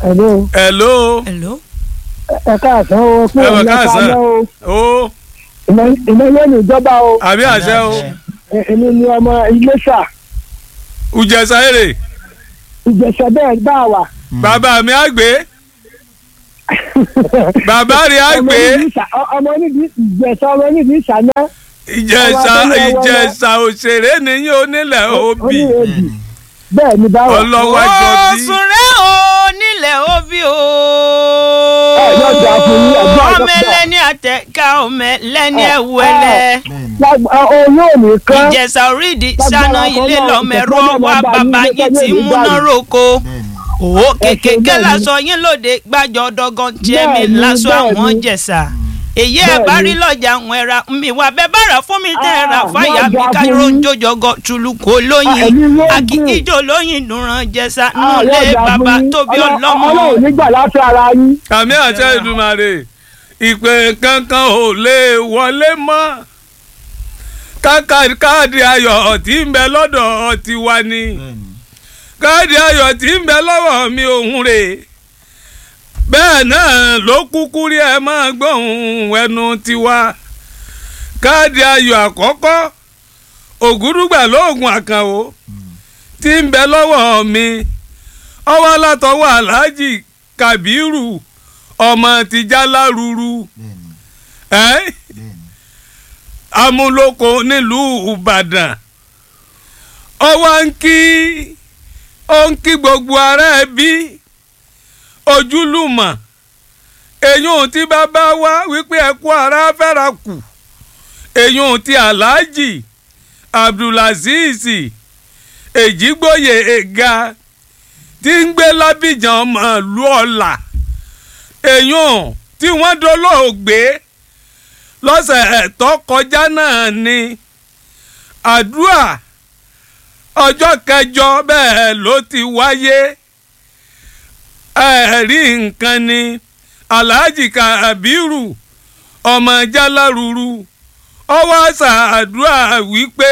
Hello. hello hello. ẹ káàsán o fún Ẹ wà ìlẹ̀ káàsán. kalẹ́ o ó ìmọ̀lẹ́ ní ìjọba o àbí àṣẹ o Ẹ- èmi ni ọmọ Iléṣà ùjẹsà èrè ìjẹsẹ̀ bẹ́ẹ̀ bá wà. bàbá mi á gbé bàbá rẹ̀ á ọmọ gbé onídìí ìṣà- ọ- ọmọ onídìí ìjẹsẹ̀ ọmọ onídìí ìṣáná ìjẹsà ọmọ abẹ́lé ọwọ́ ìjẹsà òṣèré nìyí onílẹ̀ òbí oníyèdì bẹ́ẹ̀ ni bá wà. ọlọ́wọ́ àjọ bí Oṣùn rẹ̀ o nílẹ̀ òbí o. Ẹ, yóò dáa fún yín, àdúrà ọmọ dọ́kítà. ẹlẹ́ni àtẹ̀ká ọmọ ẹlẹ́ni Ẹ, ẹ̀wù ẹlẹ́. Lágbà- ọ- oyún ò ní kán ìjẹ̀sà orídìí Lágbára sáná Ọlọ́run, ilé lọ́mẹ̀rọ ìtọ́jú wá ọmọ bàbá bá yín yín ti lójú múná báyìí. roko. òwò kékeré bẹ́ẹ̀ ni. lásọ yín lóde gbàjọ dọ́gán jẹ́mi Bẹ́ẹ̀ ni, lásọ bẹ́ẹ̀ àwọn ni. jẹ̀sà. èyí ẹ̀ Bẹ́ẹ̀ bá ni. rí lọ́jà àwọn ẹ̀ra mi wà bẹ́ẹ̀ bá rà fún mi tẹ́ ẹ̀ rà Ah, fáyà mi lọ́jà fún káyọ̀rọ̀ ń yín. jòjọ́gọ tùlùkù olóyin Ah, ẹ̀mí ló gùn. àkìkíjò olóyin dùnrán jẹ̀sà Ah, nulẹ̀ yóò dáa bàbá fún yín. tóbi Ọlọ́- ọlọ́mọ. Ọlọ́run nígbà láti ara yín. àmì àṣẹ ìdùmarè ìpè kankan ò lè wọlé mọ́ káka káàdì ayọ̀ tí ń bẹ lọ́dọ̀ tiwa ni káàdì ayọ̀ tí ń bẹ lọ́wọ́ mi òun rè bẹ́ẹ̀ náà ló kúkú rí ẹ máa gbóhùn ẹnu tiwa káàdì ayọ̀ àkọ́kọ́ ògúrúgbà lóògùn àkànwò tí ń bẹ lọ́wọ́ mi ọwọ́ látọwọ́ aláàjì kàbírù ọmọ tìjálá ruru ẹ́ amúlòkọ nílùú ìbàdàn ọwọ́ ń kí ó ń kí gbogbo ará ẹbí ojúlùmọ̀ èyún tí bàbá wa wípé ẹ kú ara fẹ́ra kù èyún tí aláàjì abdulazeez èjìgbòye ẹ̀ga tí ń gbé lábìjàn ọmọ ìlú ọ̀la èyún tí wọ́n dolóògbé lọ́sẹ̀ tó kọjá náà ni àdúrà ọjọ́ kẹjọ bẹ́ẹ̀ ló ti wáyé ẹ̀rí nǹkan ni alhaji kabiru ọmọ jáláruru ọwọ́ àṣà àdúrà wípé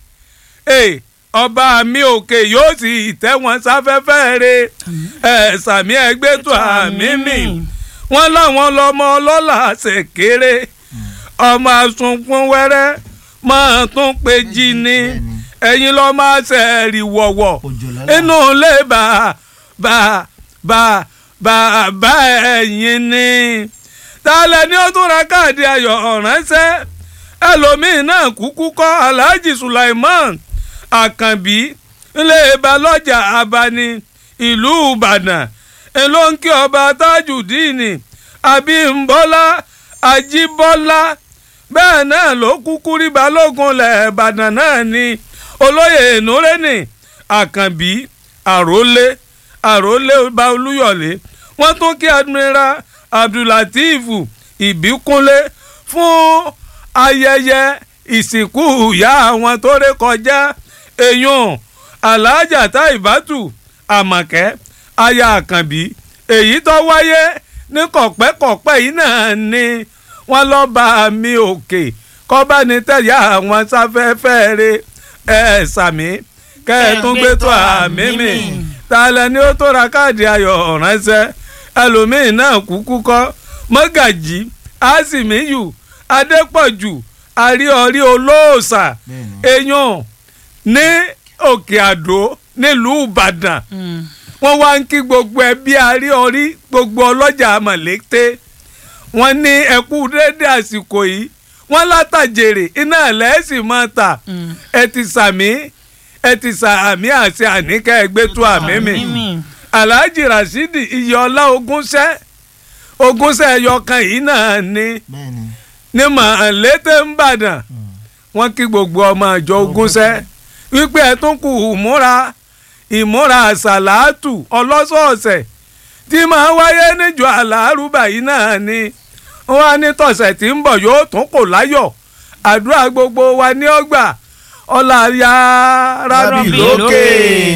ọba mi òkè yóò sì tẹ́ wọn sáfẹ́fẹ́ re ẹ̀ sàmì ẹgbẹ́ tó àmì mi wọ́n láwọn lọ́mọ ọlọ́lá ṣèkéré ọmọ asunkun wẹ́rẹ́ máa tún pé jí ni ẹ̀yin lọ́ máa ṣẹ̀rì wọ̀wọ̀ inú ilé bá bá bá bá bá ẹ̀yin ni tálẹ̀ ni ó tún ra káàdì ayọ̀ ránṣẹ́ ẹlòmíín náà kúkú kọ́ alhaji sulaiman àkànbí ilé balọ́jà abani ìlú ìbàdàn èló ń kí ọba tajudeen abímbọ́lá ajíbọ́lá bẹ́ẹ̀ náà ló kúkú rí balógun lẹ́ẹ̀bàdàn náà ni olóyè nureni àkànbí àrólé àrólé ọba olúyọ̀lé wọ́n tún kí admiral abdulateef ìbíkúnlé fún ayẹyẹ ìsìnkú ìyá àwọn tó ré kọjá èèyàn aláàjà táìbátù àmọ̀kẹ́ aya àkànbí èyí tó wáyé ní kọ̀pẹ́kọ̀pẹ́ yìí náà ni wọ́n lọ bá mi òkè kọ́bánitẹ́yà àwọn sáfẹ́fẹ́ rẹ ẹ sàmí kẹ́ ẹ tún gbé tó àmì mi tààlẹ́ ni ó tó ra káàdì ayọ̀ ránṣẹ́ ẹlòmíín náà kúkú kọ́ mọ́gàjì àsìmíyù adépọ̀jù àríọ̀rí olóòṣà èèyàn ní òkè àdó nílùú ìbàdàn wọ́n wá ń kí gbogbo ẹbí àríọ̀rí gbogbo ọlọ́jà mọ̀lẹ́tẹ́ wọ́n ní ẹkú dédé àsìkò yìí wọ́n látàjèrè iná ẹ̀lẹ́sì máa tà ẹ ti sàmí ẹ ti sàmí àti àníkẹ́ ẹgbẹ́ tó àmì mi alhaji rasidi iyọlá ogúnṣẹ́ ogúnṣẹ́ ẹyọkan yìí náà ni ní màlété ń bàdàn wọ́n kí gbogbo ọmọ àjọ ogúnṣẹ́ wípé ẹ tún kù ìmúra ìmúra àṣàlátù ọlọ́sọ̀ọ̀sẹ̀ tí máa wáyé níjọ àlárúbà yìí náà ni wọ́n á ní tọ̀sẹ̀ tí ń bọ̀ yóò tún kò láyọ̀ àdúrà gbogbo wa ní ọgbà ọlá yára bì lókè.